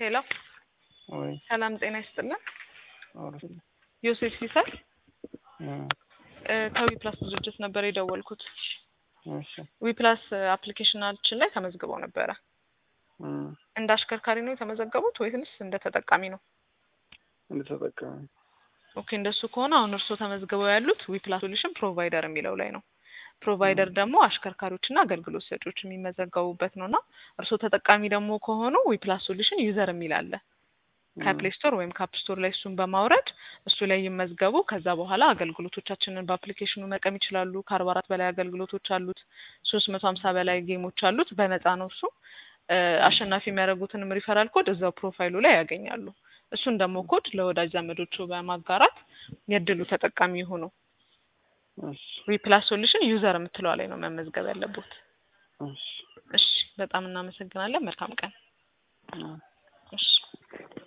ሄሎ ወይ ሰላም ጤና ይስጥልን። አውርስ ዮሴፍ ሲሳይ እ እ ከዊ ፕላስ ድርጅት ነበር የደወልኩት። እሺ ዊ ፕላስ አፕሊኬሽናችን ላይ ተመዝግበው ነበረ። እ እንደ አሽከርካሪ ነው የተመዘገቡት ወይስ እንደ ተጠቃሚ ነው? እንደተጠቀመ ኦኬ እንደሱ ከሆነ አሁን እርስዎ ተመዝግበው ያሉት ዊ ፕላስ ሶሉሽን ፕሮቫይደር የሚለው ላይ ነው። ፕሮቫይደር ደግሞ አሽከርካሪዎችና አገልግሎት ሰጪዎች የሚመዘገቡበት ነው እና እርስዎ ተጠቃሚ ደግሞ ከሆኑ ዊ ፕላስ ሶሉሽን ዩዘር የሚል አለ ከፕሌይ ስቶር ወይም ከአፕ ስቶር ላይ እሱን በማውረድ እሱ ላይ ይመዝገቡ። ከዛ በኋላ አገልግሎቶቻችንን በአፕሊኬሽኑ መቀም ይችላሉ። ከአርባ አራት በላይ አገልግሎቶች አሉት። ሶስት መቶ ሀምሳ በላይ ጌሞች አሉት። በነፃ ነው እሱ። እ አሸናፊ የሚያደርጉትንም ሪፈራል ኮድ እዛው ፕሮፋይሉ ላይ ያገኛሉ። እሱን ደግሞ ኮድ ለወዳጅ ዘመዶቹ በማጋራት የእድሉ ተጠቃሚ ይሁኑ። እሺ ዊ ፕላስ ሶሉሽን ዩዘር የምትለዋ ላይ ነው መመዝገብ ያለቦት። እሺ እሺ፣ በጣም እናመሰግናለን። መልካም ቀን። እ እሺ